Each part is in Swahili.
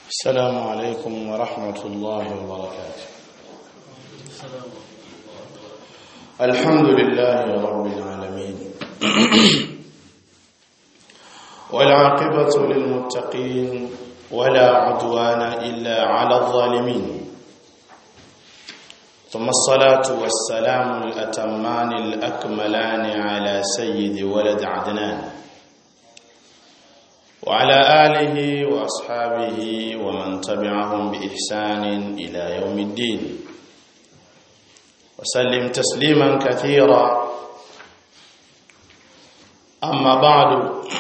السلام عليكم ورحمة الله وبركاته الحمد لله رب العالمين والعاقبة للمتقين ولا عدوان إلا على الظالمين ثم الصلاة والسلام الأتمان الأكملان على سيد ولد عدنان وعلى آله وأصحابه ومن تبعهم بإحسان إلى يوم الدين وسلم تسليما كثيرا أما بعد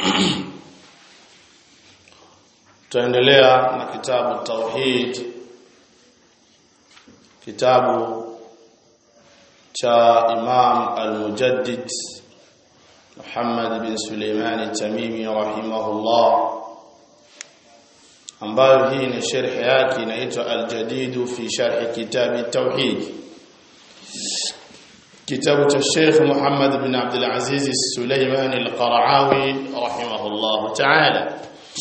tuendelea na kitabu tauhid kitabu cha Imam al-Mujaddid Muhammad bin Suleiman al-Tamimi rahimahullah ambayo hii ni sharh yake inaitwa al-Jadid fi sharh kitab at-tauhid kitabu cha Sheikh Muhammad bin Abdul Aziz al-Suleiman al-Qara'awi rahimahullah ta'ala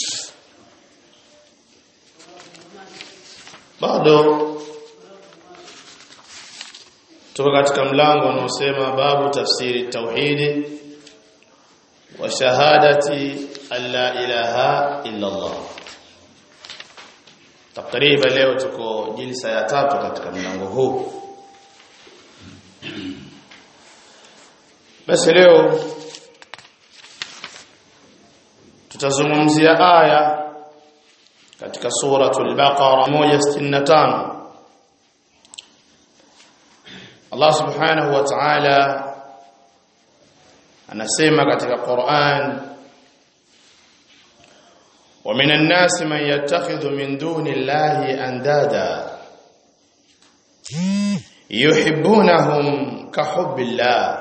bado tuko katika mlango unaosema babu tafsiri tauhidi wa shahadati alla ilaha illa Allah takriban leo tuko jilsa ya tatu katika mlango huu basi leo tutazungumzia aya katika suratul baqara 165 Allah subhanahu wa ta'ala anasema katika Qur'an wa minan nasi man yattakhidhu min duni Allahi andada yuhibbunahum ka hubbillah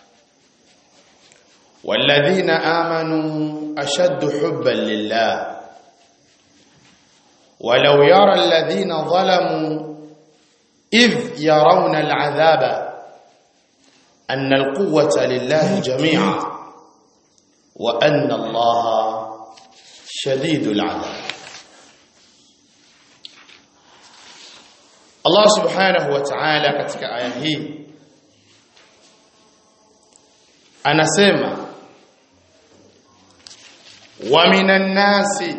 والذين آمنوا أشد حبا لله ولو يرى الذين ظلموا إذ يرون العذاب أن القوة لله جميعا وأن الله شديد العذاب الله سبحانه وتعالى katika aya hii anasema wa minan nasi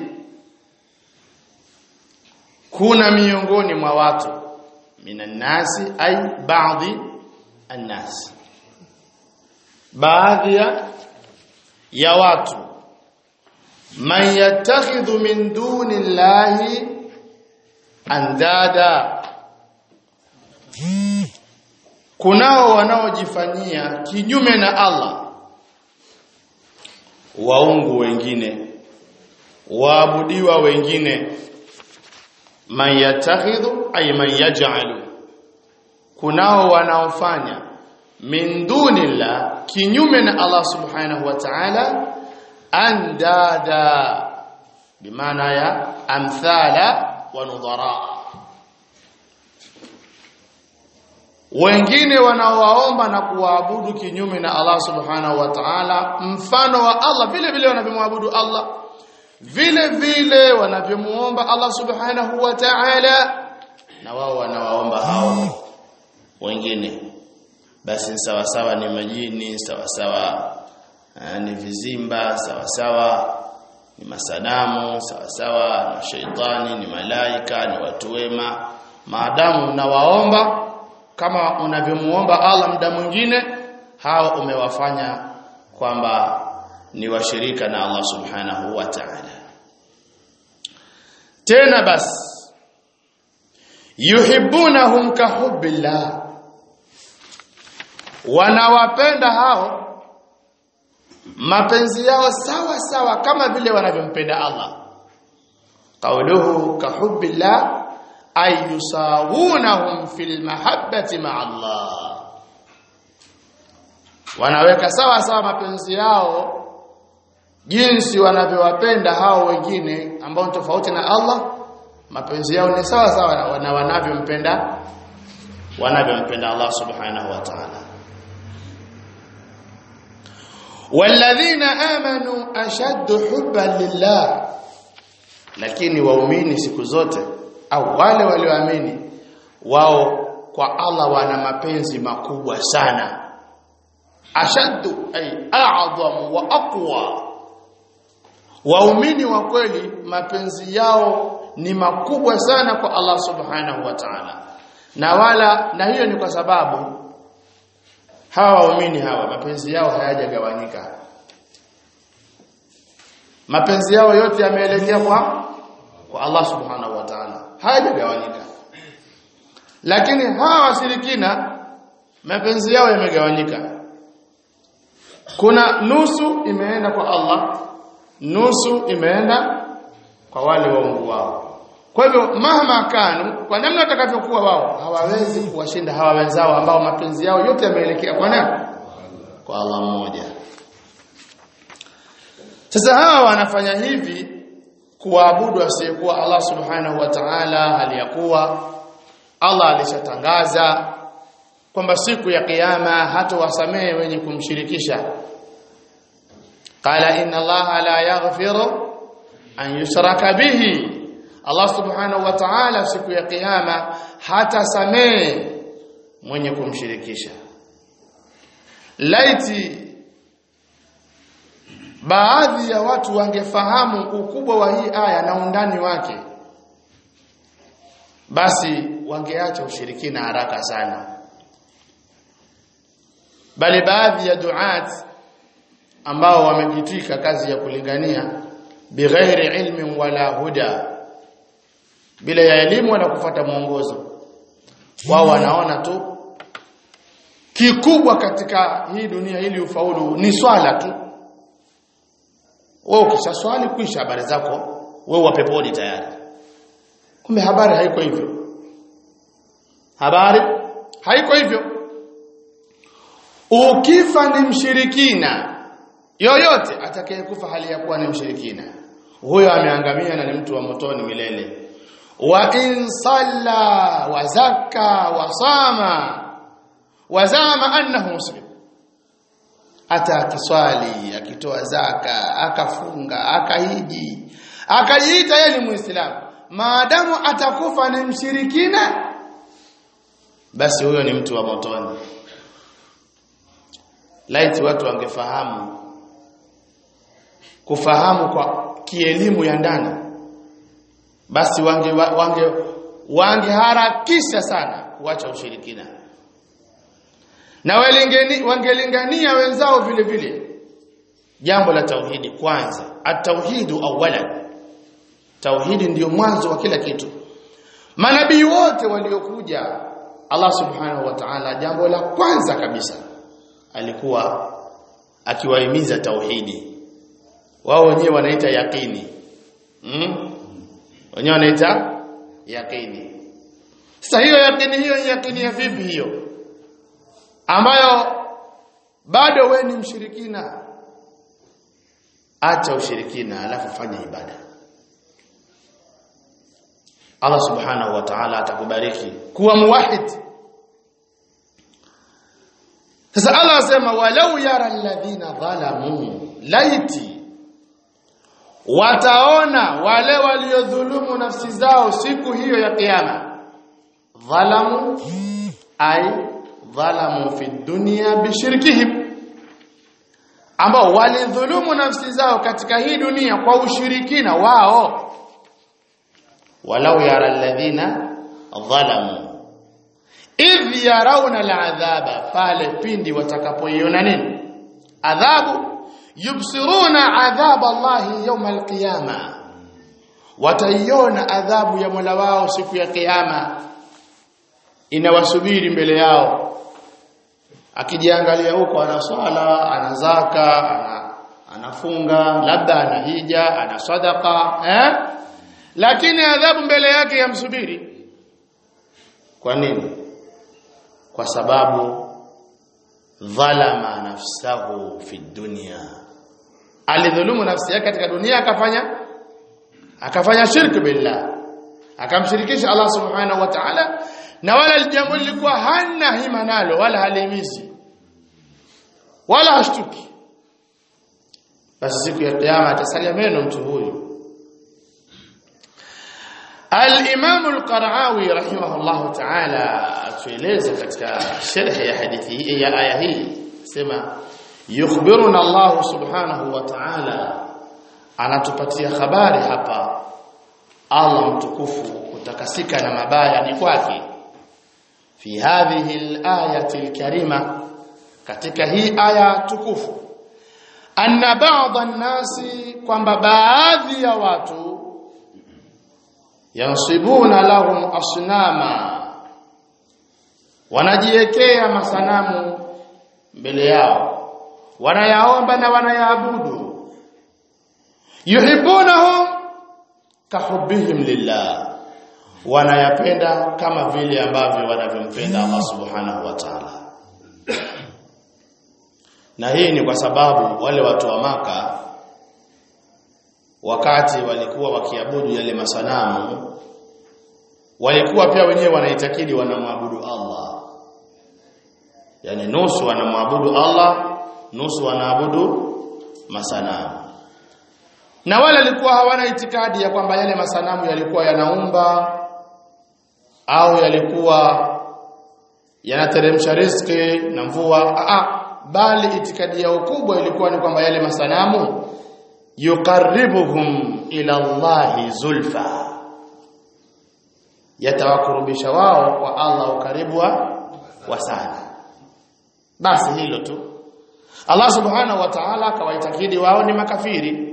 kuna miongoni mwa watu minan nasi ay baadhi annas baadhi ya watu man yattakhidhu min duni llahi andada kunao wanaojifanyia kinyume na Allah waungu wengine waabudiwa wengine man yattakhidhu ay man yaj'alu kunao wanaofanya min dunillah kinyume na Allah subhanahu wa ta'ala andada bimaana ya amthala wa nudhara wengine wanaowaomba na kuwaabudu kinyume na Allah subhanahu wa ta'ala mfano wa Allah vile vile wanavyomwabudu Allah vile vile wanavyomuomba Allah subhanahu wa ta'ala na wao wanawaomba hao wengine basi sawa sawa ni majini sawa sawa ni vizimba sawa sawa ni masanamu sawa sawa na sheitani ni malaika ni watu wema maadamu unawaomba kama unavyomuomba Allah muda mwingine hao umewafanya kwamba ni washirika na Allah subhanahu wa ta'ala tena basi yuhibbunahum kahubbillah wanawapenda hao mapenzi yao sawa sawa kama vile wanavyompenda Allah qawluhu kahubbillah ay yusawunahum fil mahabbati ma'a Allah wanaweka sawa sawa mapenzi yao jinsi wanavyowapenda hao wengine ambao ni tofauti na Allah mapenzi yao ni sawa sawa na wanavyompenda wanavyompenda Allah subhanahu wa ta'ala والذين آمنوا أشد حبا لله lakini waumini siku zote au wale walioamini wao kwa Allah wana mapenzi makubwa sana ashaddu ay a'zam wa aqwa waumini wa kweli mapenzi yao ni makubwa sana kwa Allah subhanahu wa ta'ala na wala na hiyo ni kwa sababu hawa waumini hawa mapenzi yao hayajagawanyika mapenzi yao yote yameelekea kwa kwa Allah subhanahu wa ta'ala hayajagawanyika lakini hawa washirikina mapenzi yao yamegawanyika kuna nusu imeenda kwa Allah nusu imeenda kwa wale waungu wao kwa hivyo mahama kanu kwa namna watakavyokuwa wao hawawezi kuwashinda hawa wenzao ambao mapenzi yao yote yameelekea kwa nani kwa Allah mmoja sasa hawa wanafanya hivi kuabudu asiyekuwa Allah subhanahu wa ta'ala hali ya kuwa Allah alishatangaza kwamba siku ya kiyama hatowasamehe wenye kumshirikisha qala inna Allah la yaghfiru an yushraka bihi Allah subhanahu wa ta'ala siku ya kiyama hatasamehe mwenye kumshirikisha laiti baadhi ya watu wangefahamu ukubwa wa hii aya na undani wake basi wangeacha ushirikina haraka sana bali baadhi ya duat ambao wamejitwika kazi ya kulingania bighairi ilmin wala huda bila ya elimu wala kufuata mwongozo wao wanaona tu kikubwa katika hii dunia ili ufaulu ni swala tu wewe ukisha swali kuisha habari zako wewe wa peponi tayari kumbe habari haiko hivyo habari haiko hivyo ukifa ni mshirikina yoyote atakayekufa hali ya kuwa ni mshirikina huyo ameangamia na ni mtu wa motoni milele wa in salla wa zakka wa sama wa zama annahu muslim hata akiswali akitoa zaka akafunga akahiji akajiita yeye ni muislamu maadamu atakufa ni mshirikina basi huyo ni mtu wa motoni laiti watu wangefahamu kufahamu kwa kielimu ya ndani basi wange wange wangeharakisha sana kuacha ushirikina na walingeni wangelingania wenzao vile vile jambo la tauhidi kwanza at-tauhidu awwalan tauhidi ndiyo mwanzo wa kila kitu manabii wote waliokuja Allah subhanahu wa ta'ala jambo la kwanza kabisa alikuwa akiwahimiza tauhidi wao wenyewe wanaita yaqini mm? wenyewe wanaita yaqini sasa hiyo yaqini hiyo yaqini ya vipi hiyo ambayo bado we ni mshirikina acha ushirikina alafu fanya ibada Allah subhanahu wa ta'ala atakubariki kuwa muwahid sasa Allah asema walau yara alladhina dhalamu laiti wataona wale waliodhulumu nafsi zao siku hiyo ya kiyama dhalamu ay dhalamu fi dunya bishirkihim ambao walidhulumu nafsi zao katika hii dunia kwa ushirikina wao walau yara alladhina dhalamu idh yarawna al'adhaba pale pindi watakapoiona nini adhabu yubsiruna adhab Allah yawm al-qiyama wataiona adhabu ya Mola wao siku ya kiyama inawasubiri mbele yao akijiangalia huko ana swala ana zaka ana anafunga labda ana hija ana sadaka eh lakini adhabu mbele yake yamsubiri kwa nini kwa sababu dhalama nafsahu fi dunya alidhulumu nafsi yake katika dunia akafanya akafanya shirki billah akamshirikisha Allah subhanahu wa ta'ala na wala jambo lilikuwa hana hima nalo wala halimizi wala hashtuki basi siku ya kiyama atasalia meno mtu huyu Al-Imam Al-Qara'awi rahimahullah ta'ala atueleza katika sharh ya hadithi hii ya aya hii sema yukhbiruna Allah subhanahu wa ta'ala anatupatia habari hapa Allah mtukufu kutakasika na mabaya ni kwake fi hadhihi al-ayati al-karima katika hii aya tukufu anna ba'dha an-nasi kwamba baadhi ya watu yansibuna lahum asnama wanajiwekea masanamu mbele yao wanayaomba na wanayaabudu yuhibbunahum kahubbihim lillah wanayapenda kama vile ambavyo wanavyompenda Allah subhanahu wa ta'ala na hii ni kwa sababu wale watu wa maka wakati walikuwa wakiabudu yale masanamu walikuwa pia wenyewe wanaitakidi wanamwabudu Allah yani nusu wanamwabudu Allah nusu wanaabudu masanamu na wale walikuwa hawana itikadi ya kwamba yale masanamu yalikuwa yanaumba au yalikuwa yanateremsha riziki na mvua a bali itikadi yao kubwa ilikuwa ni kwamba yale masanamu yuqarribuhum ila Allahi zulfa yatawakurubisha wao kwa Allah ukaribu wa sana basi hilo tu Allah subhanahu wa ta'ala akawaitakidi wao ni makafiri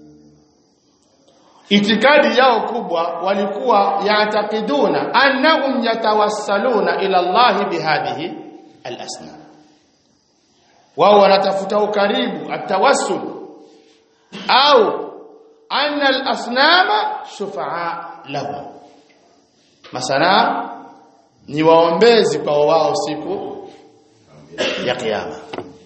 itikadi yao kubwa walikuwa yaatakiduna annahum yatawassaluna ila Allah bihadhihi al-asnam wao wanatafuta ukaribu atawassul au anna al-asnama shufa'a lahum masana ni waombezi kwa wao siku ya kiyama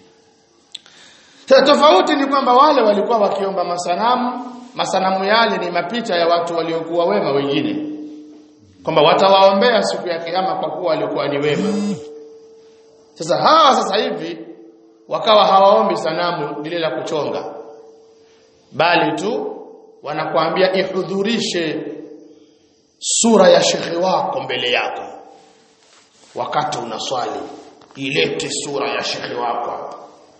tofauti ni kwamba wale walikuwa wakiomba masanamu masanamu yale ni mapicha ya watu waliokuwa wema wengine kwamba watawaombea siku ya kiyama kwa kuwa walikuwa ni wema sasa hawa sasa hivi wakawa hawaombi sanamu lile la kuchonga bali tu wanakuambia ihudhurishe sura ya shekhe wako mbele yako wakati unaswali ilete sura ya shekhe wako hapa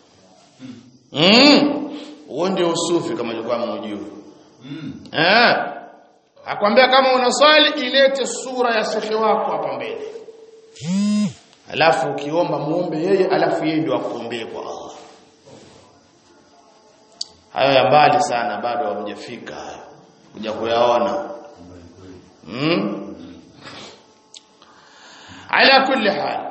mm huo ndio usufi kama ilikuwa mjui mm. eh akwambia kama unaswali ilete sura ya shekhe wako hapa mbele mm. alafu ukiomba muombe yeye alafu yeye ndio akuombee kwa Allah hayo ya mbali sana bado hamjafika hayo kuja kuyaona mm? ala kulli hal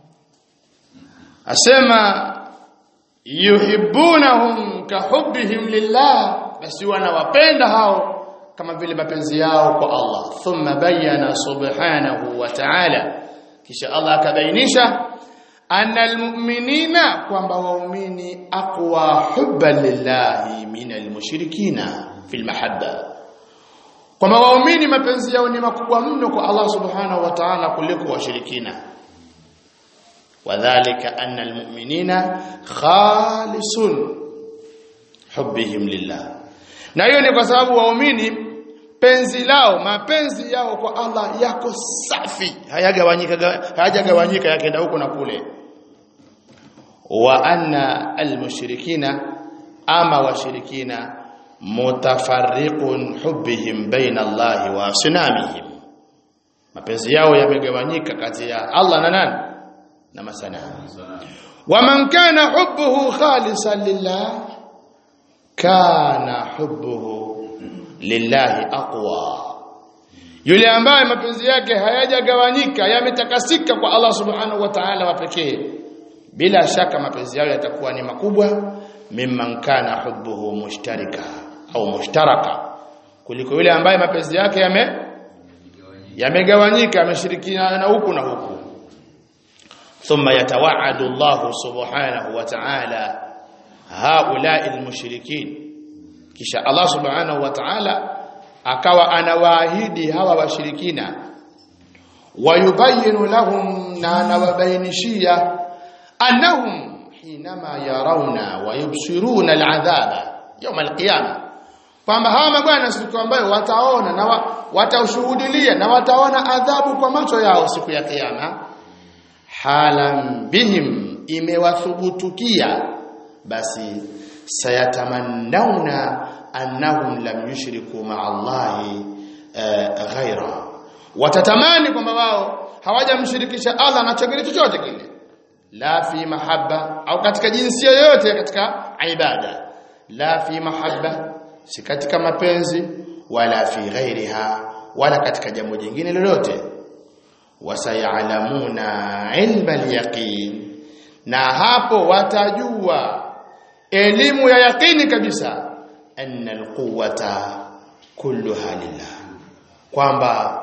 asema yuhibbunahum kahubbihim lillah basi wanawapenda hao kama vile mapenzi yao kwa Allah thumma bayyana subhanahu wa ta'ala kisha Allah akabainisha anna almu'minina kwamba waumini aqwa hubban lillahi min almushrikina fil mahabba kwamba waumini mapenzi yao ni makubwa mno kwa Allah subhanahu wa ta'ala kuliko washirikina وذلك أن المؤمنين خالص حبهم لله na hiyo ni kwa sababu waumini penzi lao mapenzi yao kwa Allah yako safi hayagawanyika hayajagawanyika yakaenda huko na kule wa anna almushrikina ama washirikina mutafarriqun hubbihim baina Allah wa asnamihim mapenzi yao yamegawanyika kati ya Allah na nani na masanamu waman kana hubbuhu khalisan lillah kana hubbuhu lillahi aqwa yule ambaye mapenzi yake hayajagawanyika yametakasika kwa Allah subhanahu wa ta'ala wa pekee bila shaka mapenzi yao yatakuwa ni makubwa mimman kana hubbuhu mushtarika au mushtaraka kuliko yule ambaye mapenzi yake yame yamegawanyika yameshirikiana na huku na huku ثم يتوعد الله سبحانه وتعالى هؤلاء المشركين kisha Allah subhanahu wa ta'ala akawa anawaahidi hawa washirikina wayubayinu lahum na anawabainishia annahum hinama yarawna wa yubsiruna al'adhaba yawm al-qiyama kwamba hawa mabwana siku ambayo wataona na wa, wataushuhudilia na wataona adhabu kwa macho yao siku ya kiyama halam bihim imewathubutukia basi sayatamannauna annahum lam yushriku ma'a Allahi uh, ghaira watatamani kwamba wao hawajamshirikisha Allah na chochote chochote kile la fi mahabba au katika jinsia yoyote katika ibada la fi mahabba si katika mapenzi wala fi ghairiha wala katika jambo jingine lolote wasayalamuna ilma alyaqin na hapo watajua elimu ya yaqini kabisa anna alquwwata kulluha lillah kwamba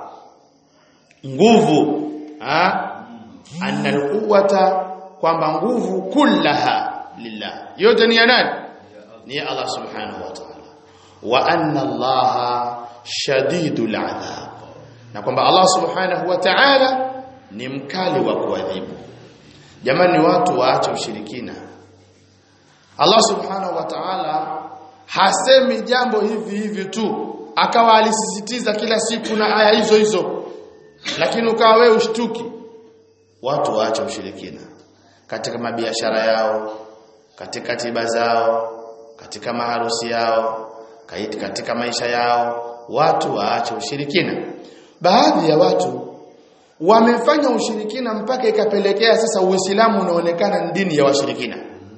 nguvu ha anna alquwwata kwamba nguvu kullaha lillah yote ni ya nani ni ya Allah subhanahu wa ta'ala wa anna Allah shadidul adhab na kwamba Allah subhanahu wa ta'ala ni mkali wa kuadhibu jamani watu waache ushirikina Allah subhanahu wa ta'ala hasemi jambo hivi hivi tu akawa alisisitiza kila siku na aya hizo hizo lakini ukawa wewe ushtuki watu waache ushirikina katika mabiashara yao katika tiba zao katika maharusi yao katika maisha yao watu waache ushirikina baadhi ya watu wamefanya ushirikina mpaka ikapelekea sasa Uislamu unaonekana ni dini ya washirikina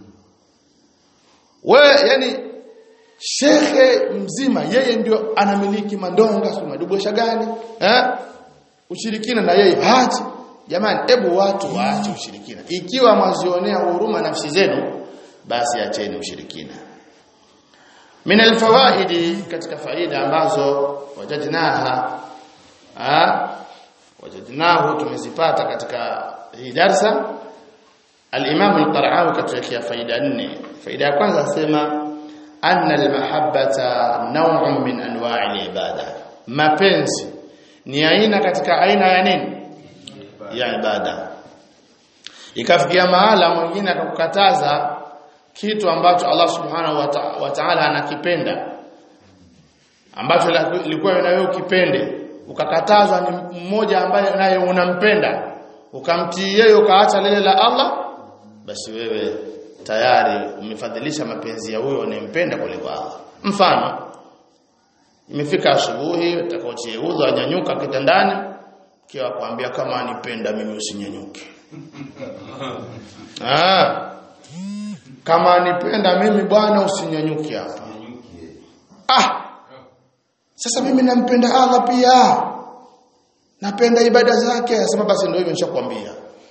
we yani shekhe mzima yeye ndio anamiliki mandonga si madubosha gani eh ushirikina na yeye hati jamani hebu watu waache ushirikina ikiwa mwazionea huruma nafsi zenu basi acheni ushirikina min alfawaidi katika faida ambazo wajadnaha ah wajadnahu tumezipata katika hii darsa al-Imam al-Qara'awi katika faida nne faida ya kwanza asema anna al-mahabbata naw'un min anwa'i al-ibada mapenzi ni aina katika aina ya nini ya ibada ikafikia mahala mwingine akakukataza kitu ambacho Allah subhanahu wa ta'ala anakipenda ambacho ilikuwa na wewe ukipende ukakatazwa ni mmoja ambaye naye unampenda ukamtii yeye ukaacha lile la Allah basi wewe tayari umefadhilisha mapenzi ya huyo unayempenda kuliko Allah mfano imefika asubuhi utakaochie udhu anyanyuka kitandani kiwa kuambia kama anipenda mimi usinyanyuke ah kama anipenda mimi bwana usinyanyuke hapa ah sasa mimi nampenda Allah pia napenda ibada zake sema basi ndio hivyo nishakwambia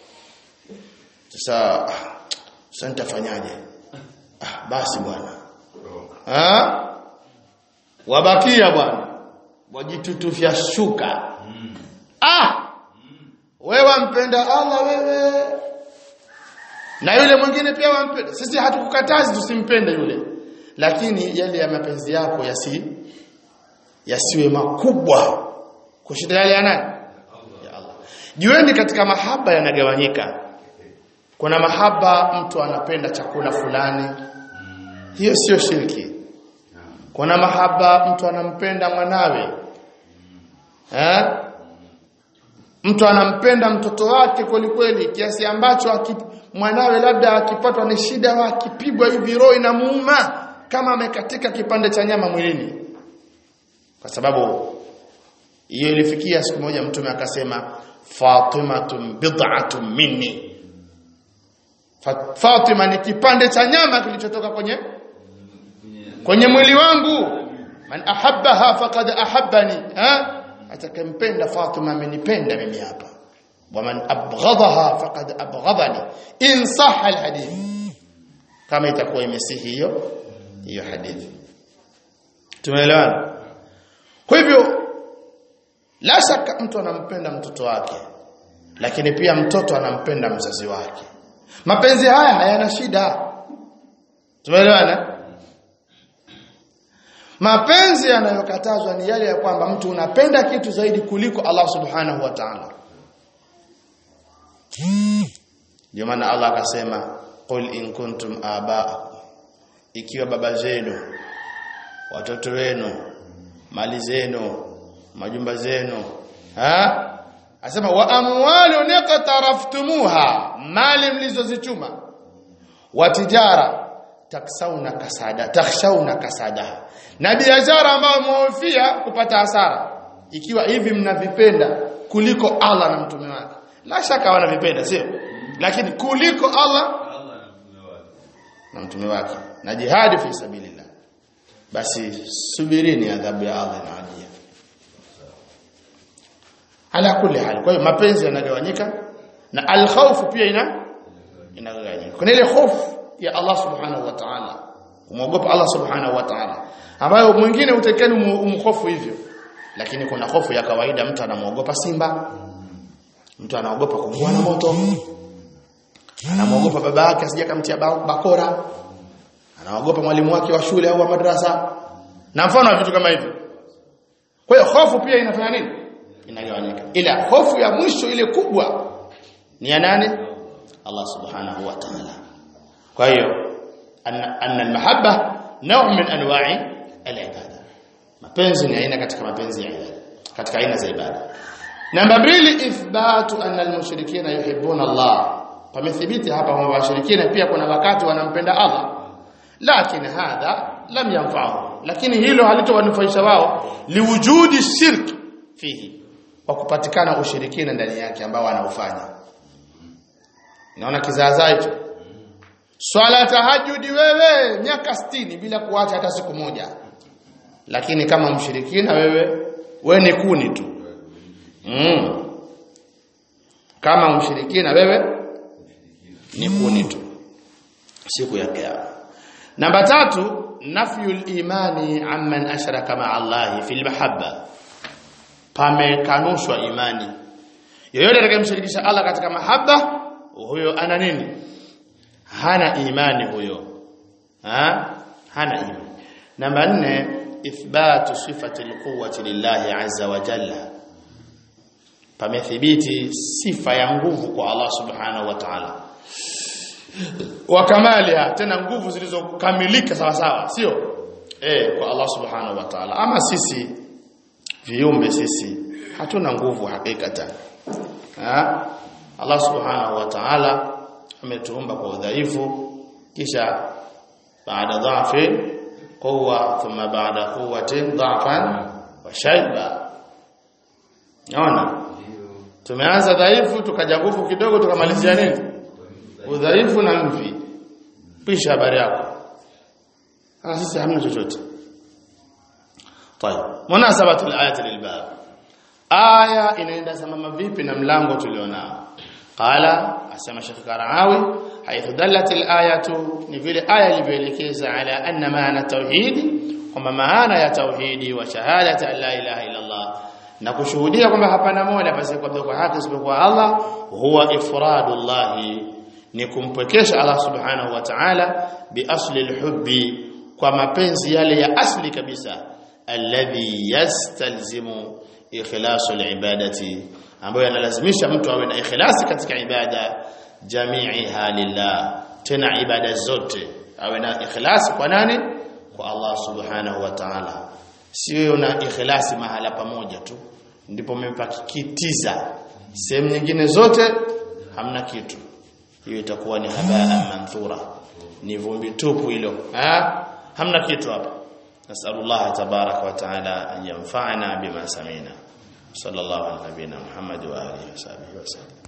sasa sasa nitafanyaje ah basi bwana ah wabakia bwana wajitutufya shuka ah wewe wampenda Allah wewe na yule mwingine pia wampenda sisi hatukukatazi tusimpende yule lakini yale ya mapenzi yako yasi yasiwe makubwa kushinda yale ya nani ya Allah jueni katika mahaba yanagawanyika kuna mahaba mtu anapenda chakula fulani hiyo sio shirki kuna mahaba mtu anampenda mwanawe eh mtu anampenda mtoto wake kweli kweli kiasi ambacho akip, mwanawe labda akipatwa ni shida akipigwa hivi roho inamuuma kama amekatika kipande cha nyama mwilini kwa sababu hiyo ilifikia siku moja mtume akasema Fatimatun bid'atun minni Fatima ni kipande cha nyama kilichotoka kwenye kwenye mwili wangu man ahabbaha faqad ahabbani ha atakempenda Fatima amenipenda mimi hapa waman abghadaha faqad abghadani in sahha alhadith kama itakuwa imesihi hiyo hiyo hadithi tumeelewana kwa hivyo la shaka mtu anampenda mtoto wake lakini pia mtoto anampenda mzazi wake mapenzi haya hayana shida tumeelewana mapenzi yanayokatazwa ni yale ya kwamba mtu unapenda kitu zaidi kuliko Allah subhanahu wa ta'ala ndio maana Allah akasema qul in kuntum aba'akum ikiwa baba zenu watoto wenu mali zenu majumba zenu ha asema wa amwalu niqtaraftumuha mali mlizozichuma wa tijara taksauna kasada takhshawna kasada na biashara ambayo mwofia kupata hasara ikiwa hivi mnavipenda kuliko Allah na mtume wake la shaka wanavipenda sio lakini kuliko Allah na mtume wake na jihadi fi sabilillah basi subirini adhabu ya Allah na ajia ala kulli hal kwa hiyo mapenzi yanagawanyika na alkhawf pia ina inagawanyika kuna ile hofu ya Allah subhanahu wa ta'ala kumwogopa Allah subhanahu wa ta'ala ambayo mwingine utekeni umhofu hivyo lakini kuna hofu ya kawaida mtu anamwogopa simba mtu anaogopa kuungua na moto anamwogopa baba yake asije kamtia bakora anaogopa mwalimu wake wa shule au wa madrasa na mfano wa vitu kama hivyo kwa hiyo hofu pia inafanya nini inagawanyika ila hofu ya mwisho ile kubwa ni ya nani Allah subhanahu wa ta'ala kwa hiyo anna almahabba naw min anwa'i alibada mapenzi ni aina katika mapenzi ya ibada katika aina za ibada namba mbili ithbatu anna almushrikina yuhibbuna Allah pamethibiti hapa kwamba washirikina pia kuna wakati wanampenda Allah lakini hadha lam yanfa'u lakini hilo halitowanufaisha wao liwujudi shirk fihi kwa kupatikana ushirikina ndani yake ambao wanaufanya naona kizaazaa hicho swala tahajudi wewe miaka 60 bila kuacha hata siku moja lakini kama mshirikina wewe we ni kuni tu mm. kama mshirikina wewe ni kuni tu siku ya kiyama namba tatu nafyul imani amman ashraka ma Allah fil mahabba pamekanushwa imani yoyote atakayemshirikisha Allah katika mahaba huyo ana nini hana imani huyo ha? hana imani namba nne ithbatu sifati alquwwati lillahi azza wa jalla pamethibiti sifa ya nguvu kwa Allah subhanahu wa ta'ala wa kamaliha tena nguvu zilizokamilika sawa sawa sio eh kwa Allah subhanahu wa ta'ala ama sisi viumbe sisi hatuna nguvu hakikatan ha? Allah subhanahu wa ta'ala ametuumba kwa udhaifu kisha baada dhafi quwwa thumma baada quwwatin dhafan wa shayba naona tumeanza dhaifu tukaja nguvu kidogo tukamalizia nini udhaifu na mvi pisha habari yako sasa sisi hamna chochote طيب مناسبه الايه للباب aya inaenda sambamba vipi na mlango tulionao qala asema Sheikh Karawi haithu dallat alayatu ni vile aya ilivyoelekeza ala anna maana tauhid kwamba maana ya tauhidi wa shahadati an la ilaha illa Allah na kushuhudia kwamba hapana mola basi kwa haki isipokuwa Allah huwa ifradullah ni kumpwekesha Allah subhanahu wa ta'ala bi asli alhubbi kwa mapenzi yale ya asli kabisa alladhi yastalzimu ikhlasu alibadati ambayo yanalazimisha mtu awe na ikhlasi katika ibada jami'iha lillah tena ibada zote awe na ikhlasi kwa nani kwa Allah subhanahu wa ta'ala sio na ikhlasi mahala pamoja tu ndipo mmepakitiza sehemu nyingine zote hamna kitu hiyo itakuwa ni habaa manthura ni vumbi tupu hilo ha hamna kitu hapa nasallallahu tabaraka wa taala an yanfa'ana bima samina sallallahu ala nabina muhammad wa alihi wa sahbihi wa sallam